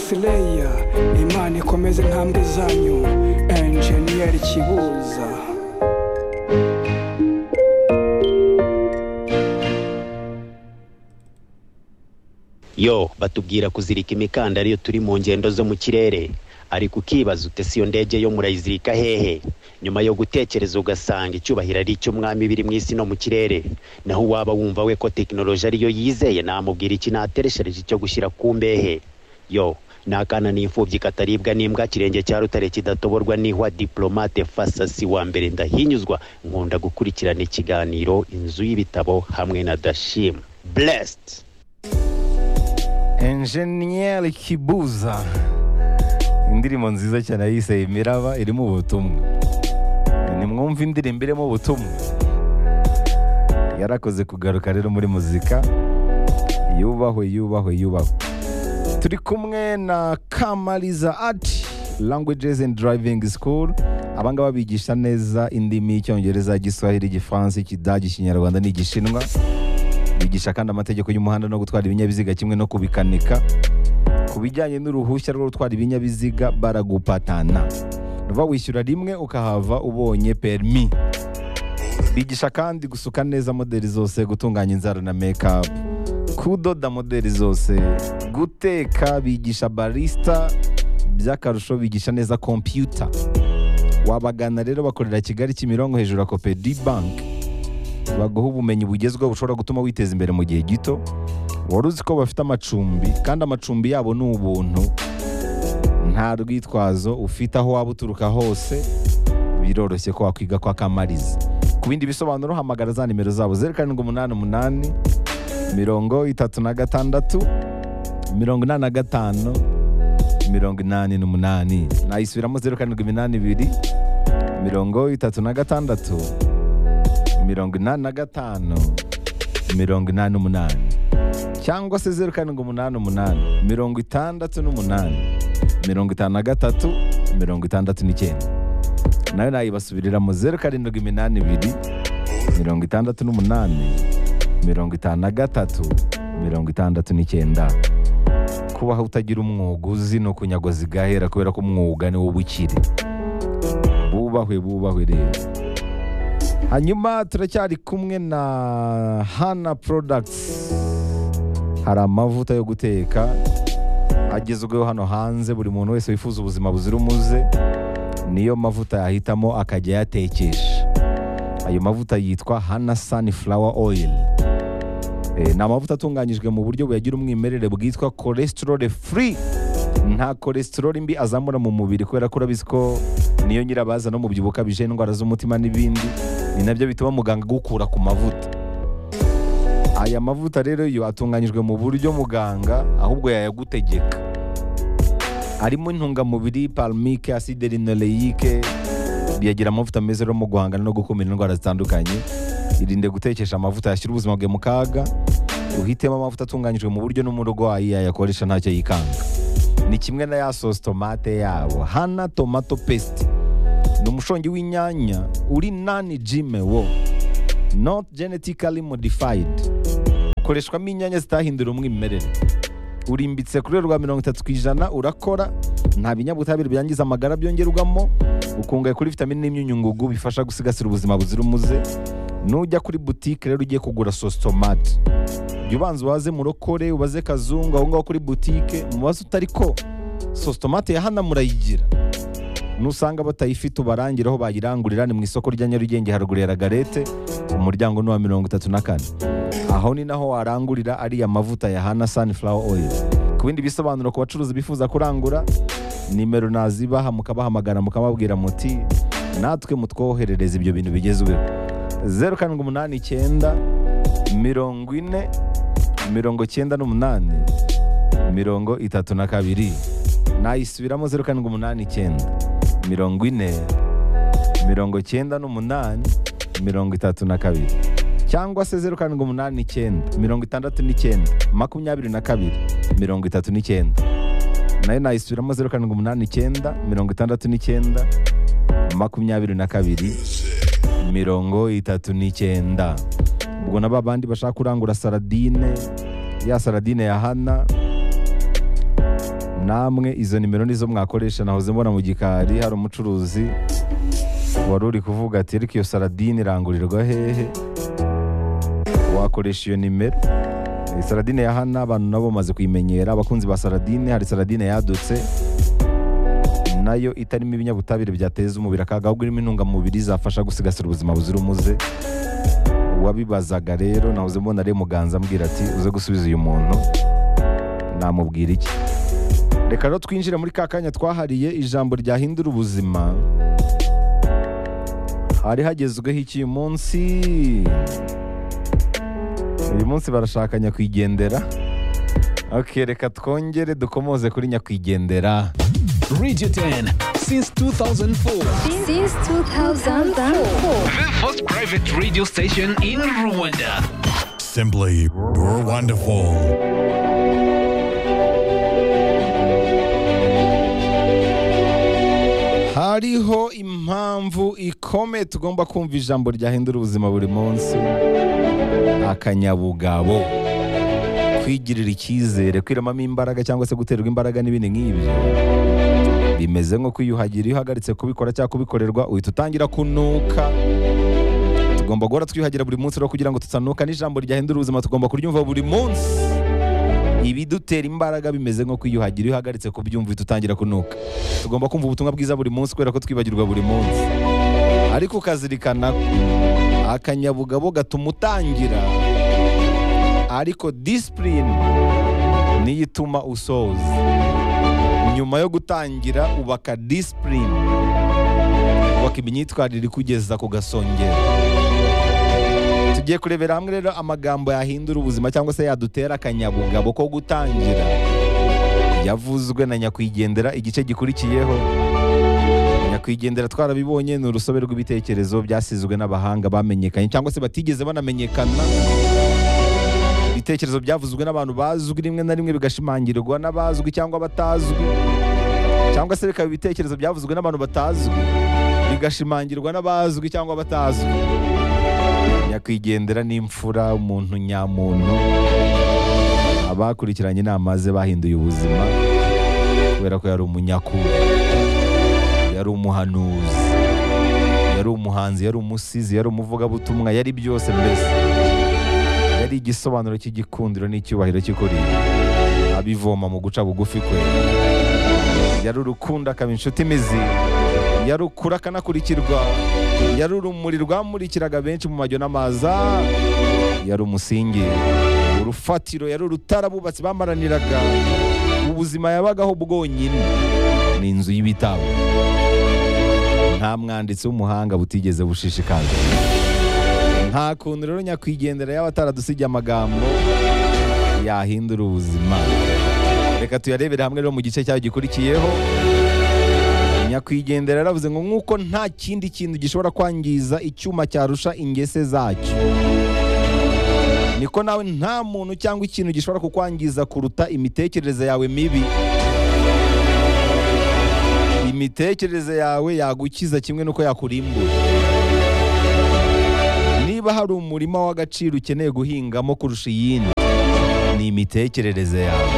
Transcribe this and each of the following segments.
sileya imana ikomeze intambwe zanyu enjeniyeri kibuza yo batubwira kuzirika imikandara iyo turi mu ngendo zo mu kirere ariko ukibaza ute si iyo ndege yo murayizirika hehe nyuma yo gutekereza ugasanga icyubahiro ari icy'umwami biri mu isi no mu kirere naho uwaba wumva we ko tekinoloji ariyo yizeye namubwira iki natereshereje cyo gushyira ku mbehe yo ni akana n'imfubyi kataribwa n'imbwa kirenge cya rutare kidatoborwa n'ihwa diplomate fasasi wa mbere ndahinyuzwa nkunda gukurikirana ikiganiro inzu y'ibitabo hamwe na dashim blessed enjeniyeri kibuza indirimbo nziza cyane yise imiraba irimo ubutumwa nimwumve indirimbo irimo ubutumwa yarakoze kugaruka rero muri muzika yubahwe yubahwe yubahwe turi kumwe na kamariza ati languages and driving school abangaba bigisha neza indimi icyongereza igiswahili igifaransa ikidage ikinyarwanda n'igishinwa bigisha kandi amategeko y'umuhanda no gutwara ibinyabiziga kimwe no kubikanika ku bijyanye n'uruhushya rwo gutwara ibinyabiziga baragupatana uva wishyura rimwe ukahava ubonye perimi bigisha kandi gusuka neza modeli zose gutunganya inzara na mekapu kudoda modeli zose guteka bigisha barisita by'akarusho bigisha neza kompiyuta wabagana rero bakorera kigali kimironko hejuru ya kopedi banki baguha ubumenyi bugezweho bushobora gutuma witeza imbere mu gihe gito wari uzi ko bafite amacumbi kandi amacumbi yabo ni ubuntu nta rwitwazo ufite aho waba uturuka hose biroroshye ko wakwiga kwa kamariza ku bindi bisobanuro hamagara za nimero zabo zeru karindwi umunani umunani mirongo itatu na gatandatu mirongo inani na gatanu mirongo inani n'umunani nayisubiramo zeru karindwi iminani ibiri mirongo itatu na gatandatu mirongo inani na gatanu mirongo inani n'umunani cyangwa se zeru karindwi umunani umunani mirongo itandatu n'umunani mirongo itanu na gatatu mirongo itandatu n'icyenda nayo nayibasubiriramo zeru karindwi iminani ibiri mirongo itandatu n'umunani mirongo itanu na gatatu mirongo itandatu n'icyenda kubaho utagira umwuga uzi ni ukunyagozi gahera kubera ko umwuga ni wo ubukire bubahwe bubahwe rero hanyuma turacyari kumwe na hana porodagisi hari amavuta yo guteka agezweho hano hanze buri muntu wese wifuza ubuzima buzira umuze niyo mavuta yahitamo akajya ayatekesha ayo mavuta yitwa hana sani furawa oyili ni amavuta atunganyijwe mu buryo buyagira umwimerere bwitwa kolesitorore furi nta kolesitorore mbi azamura mu mubiri kubera ko urabizi ko niyo nyirabaza no mu byibuho ukabije indwara z'umutima n'ibindi ni nabyo bituma muganga agukura ku mavuta aya mavuta rero yo atunganyijwe mu buryo muganga ahubwo yayagutegeka arimo intungamubiri palmike acide rinoreyike biyagira amavuta meza rero mu guhangana no gukumira indwara zitandukanye irinde gutekesha amavuta yashyira ubuzima bwe mu kaga uhitemo amavuta atunganyijwe mu buryo n'umurwayi yayakoresha ntacyo yikanga ni kimwe na ya sosi tomate yabo hana tomato pesite ni umushongi w'inyanya uri nani jime wo not genetically modified ukoreshwamo inyanya zitahindura umwimerere urimbitse kuri rwa mirongo itatu ku ijana urakora nta binyabutabire byangiza amagara byongerwamo ukungahaye kuri vitamine n'imyunyungugu bifasha gusigasira ubuzima buzira umuze nujya kuri butike rero ugiye kugura sosi tomate jya ubanza ubaze murokore ubaze kazungu aho ngaho kuri butike mubaze utari ko sosi tomate ya hano murayigira nusanga batayifite ubarangira aho bayirangurira ni mu isoko rya nyarugenge haruguru ya ragarete umuryango ni uwa mirongo itatu na kane aho ni naho warangurira ariya mavuta ya hana sunflower oil ku bindi bisobanuro ku bacuruzi bifuza kurangura nimero nazibaha mukabahamagara mukababwira muti natwe mutwoherereza ibyo bintu bigezweho zeru karindwi umunani icyenda mirongo ine mirongo icyenda n'umunani mirongo itatu na kabiri nayisubiramo zeru karindwi umunani icyenda mirongo ine mirongo icyenda n'umunani mirongo itatu na kabiri cyangwa se zeru karindwi umunani icyenda mirongo itandatu n'icyenda makumyabiri na kabiri mirongo itatu n'icyenda nayo nayisubiramo zeru karindwi umunani icyenda mirongo itandatu n'icyenda makumyabiri na kabiri mirongo itatu n'icyenda ubwo na babandi bashaka kurangura saradine ya saradine ya hana namwe izo nimero nizo mwakoresha nahoze mbona mu gikari hari umucuruzi wari uri kuvuga ati ariko iyo saradine irangurirwa hehe wakoresha iyo nimero Eh, saradine ya hana abantu nabo bamaze kuyimenyera abakunzi ba saradine hari saradine yadutse nayo itarimo ibinyabutabire byateza umubiri akaga ahubwo irimo intungamubiri zafasha gusigasira ubuzima buzira umuze wabibazaga rero nahoze mbona rero muganza ambwira ati uze gusubiza uyu muntu namubwira iki reka rero twinjire muri ka kanya twahariye ijambo ryahindura ubuzima hari hagezweho iki uyu munsi uyu munsi barashaka nyakwigendera ok reka twongere dukomoze kuri nyakwigendera Radio 10 since 2004. Since 2004. The first private radio station in Rwanda. Simply you're wonderful. hariho impamvu ikomeye tugomba kumva ijambo ryahindura ubuzima buri munsi akanyabugabo kwigirira icyizere kwiremamo imbaraga cyangwa se guterwa imbaraga n'ibindi nk'ibyo bimeze nko kwiyuhagira iyo uhagaritse kubikora cyangwa kubikorerwa uhita utangira kunuka tugomba guhora twiyuhagira buri munsi rero kugira ngo tutanuka n'ijambo ryahindura ubuzima tugomba kuryumva buri munsi ibidutera imbaraga bimeze nko kwiyuhagira iyo uhagaritse kubyumva uhita utangira kunuka tugomba kumva ubutumwa bwiza buri munsi kubera ko twibagirwa buri munsi ariko ukazirikana ko akanyabugabo gatuma utangira ariko disipurine niyo ituma usoza nyuma yo gutangira ubaka disipurine ubaka imyitwarire ikugeza ku gasongero tugiye kurebera hamwe rero amagambo yahindura ubuzima cyangwa se yadutera akanyabugabo ko gutangira yavuzwe na nyakwigendera igice gikurikiyeho nyakwigendera twarabibonye ni urusobe rw'ibitekerezo byasizwe n'abahanga bamenyekanye cyangwa se batigeze banamenyekana ibitekerezo byavuzwe n'abantu bazwi rimwe na rimwe bigashimangirwa n'abazwi cyangwa batazwi cyangwa se bikaba ibitekerezo byavuzwe n'abantu batazwi bigashimangirwa n'abazwi cyangwa batazwi nyakwigendera n'imfura umuntu nyamuntu abakurikiranye inama ze bahinduye ubuzima kubera ko yari umunyakuru yari umuhanuzi yari umuhanzi yari umusizi yari umuvugabutumwa yari byose mbese yari igisobanuro cy'igikundiro n'icyubahiro cy'ukuri abivoma mu guca bugufi kwe yari urukundo akaba inshuti imizi yari ukuri akanakurikirwa yari urumuri rwamurikiraga benshi mu majyo n'amaza yari umusingi urufatiro yari urutara abubatsi bamaraniraga ubuzima yabagaho bwonyine ni inzu y'ibitabo nta mwanditsi w'umuhanga butigeze bushishikaza nta kuntu rero nyakwigendera yaba ataradusigiye amagambo yahindura ubuzima reka tuyarebere hamwe rero mu gice cyayo gikurikiyeho nyakwigendera yaravuze ngo nk'uko nta kindi kintu gishobora kwangiza icyuma cyarusha ingese zacyo niko nawe nta muntu cyangwa ikintu gishobora kukwangiza kuruta imitekerereze yawe mibi imitekerereze yawe yagukiza kimwe n'uko yakurimbura niba hari umurima w'agaciro ukeneye guhingamo kurusha iyindi ni imitekerereze yawe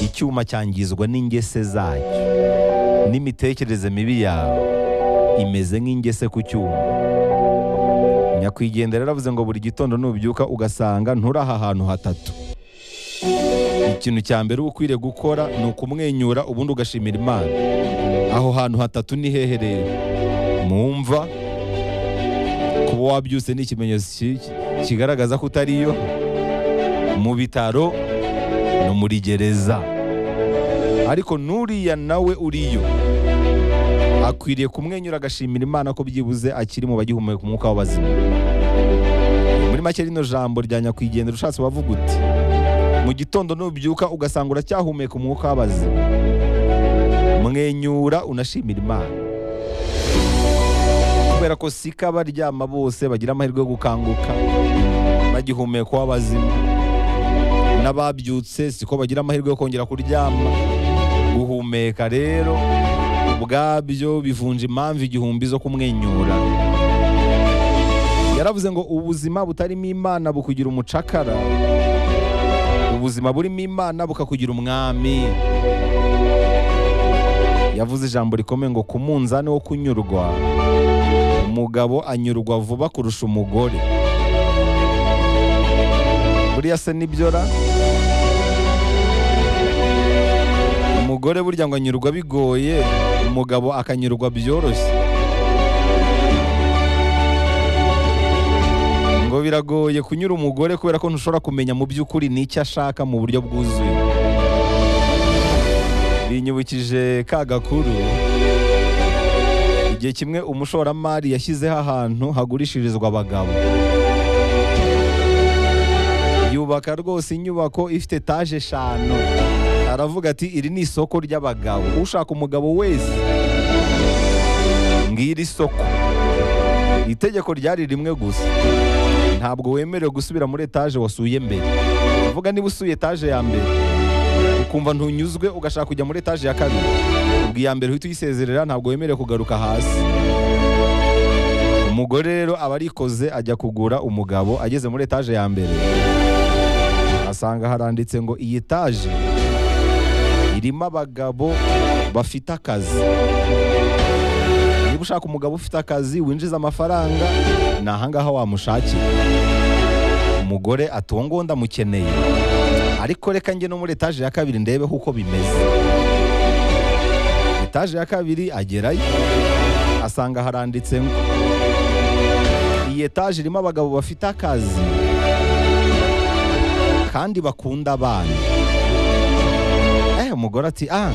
icyuma cyangizwa n'ingese zacyo n'imitekerereze mibi yawe imeze nk'ingese ku cyuma nyakwigendera yaravuze ngo buri gitondo nubyuka ugasanga nturi aha hantu hatatu ikintu cya mbere uba ukwiriye gukora ni ukumwenyura ubundi ugashimira imana aho hantu hatatu ni hehe rero mu mva kuba wabyutse ni ikimenyetso ki- kigaragaza ko utariyo mu bitaro no muri gereza ariko n'uriya nawe uriyo akwiriye kumwenyura agashimira imana ko byibuze akiri mu bagihumeka umwuka w'abazima muri make rino jambo rya nyakwigendera ushatse wavuga uti mu gitondo nubyuka ugasanga uracyahumeka umwuka w'abazima mwenyura unashimira imana kubera ko siko abaryama bose bagira amahirwe yo gukanguka bagihumeka uw'abazima n'ababyutse siko bagira amahirwe yo kongera kuryama guhumeka rero ubwabyo bivunja impamvu igihumbi zo kumwenyura yaravuze ngo ubuzima butarimo imana bukugira umucakara ubuzima burimo imana bukakugira umwami yavuze ijambo rikomeye ngo ku munzani wo kunyurwa umugabo anyurwa vuba kurusha umugore buriya se nibyora umugore burya ngo anyurwa bigoye umugabo akanyurwa byoroshye ngo biragoye kunyura umugore kubera ko ntushobora kumenya mu by'ukuri n'icyo ashaka mu buryo bwuzuye binyibukije ka gakuru igihe kimwe umushoramari yashyizeho ahantu hagurishirizwa abagabo yubaka rwose inyubako ifite etaje eshanu aravuga ati iri ni isoko ry'abagabo ushaka umugabo wese ngiri isoko itegeko ryari rimwe gusa ntabwo wemerewe gusubira muri etaje wasuye mbere uvuga niba usuye etaje ya mbere ukumva ntunyuzwe ugashaka kujya muri etaje ya kabiri ubwo iya mbere uhita uyisezerera ntabwo wemerewe kugaruka hasi umugore rero aba arikoze ajya kugura umugabo ageze muri etaje ya mbere asanga haranditse ngo iyi etaje irimo abagabo bafite akazi niba ushaka umugabo ufite akazi winjiza amafaranga ni ahangaha wamushakira umugore ati uwo nguwo ndamukeneye ariko reka njye no muri etaje ya kabiri ndebeho uko bimeze etaje ya kabiri agerayo asanga haranditse ngo iyi etaje irimo abagabo bafite akazi kandi bakunda abana eh umugore ati ah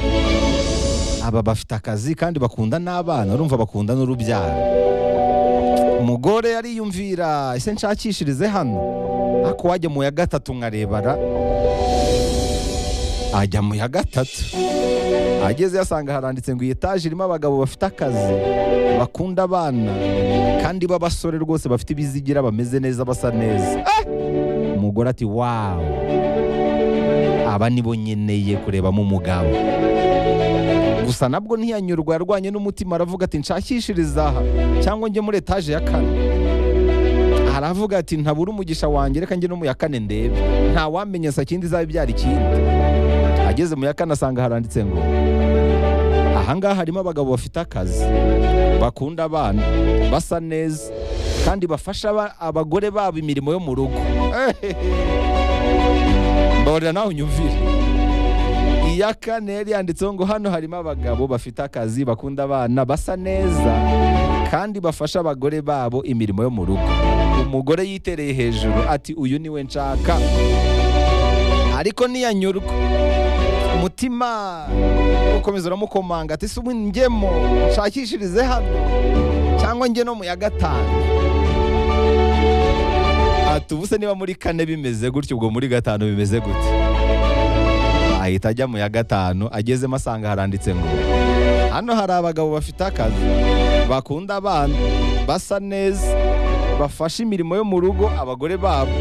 aba bafite akazi kandi bakunda n'abana urumva bakunda n'urubyaro umugore yariyumvira ese nshakishirize hano ariko wajya mu ya gatatu nkarebara ajya mu ya gatatu ageze yasanga haranditse ngo iyi etaje irimo abagabo bafite akazi bakunda abana kandi b'abasore rwose bafite ibizigira bameze neza basa neza Eh! umugore ati wawu aba nibo nkeneye kurebamo umugabo gusa nabwo ntiyanyurwa yarwanye n'umutima aravuga ati nshakishirize aha cyangwa njye muri etaje ya kane aravuga ati ntabura umugisha wanjye reka njye no mu ya kane ndebe nta wamenyesa kindi izaba ibyara ikindi ageze mu ya kane asanga haranditse ngo ahangaha harimo abagabo bafite akazi bakunda abana basa neza kandi bafasha aba- abagore babo imirimo yo mu rugo mbabarira nawe unyumvire iya kane yari yanditseho ngo hano harimo abagabo bafite akazi bakunda abana basa neza kandi bafasha abagore babo imirimo yo mu rugo umugore yitereye hejuru ati uyu niwe nshaka ariko ntiyanyurwa umutima ukomeza uramukomanga ati si ubu njyemo nshakishirize hano cyangwa njye no mu ya gatanu ati ubu se niba muri kane bimeze gutyo ubwo muri gatanu bimeze gute ahita ajya mu ya gatanu agezemo asanga haranditse ngo hano hari abagabo bafite akazi bakunda abana basa neza bafasha imirimo yo mu rugo abagore babo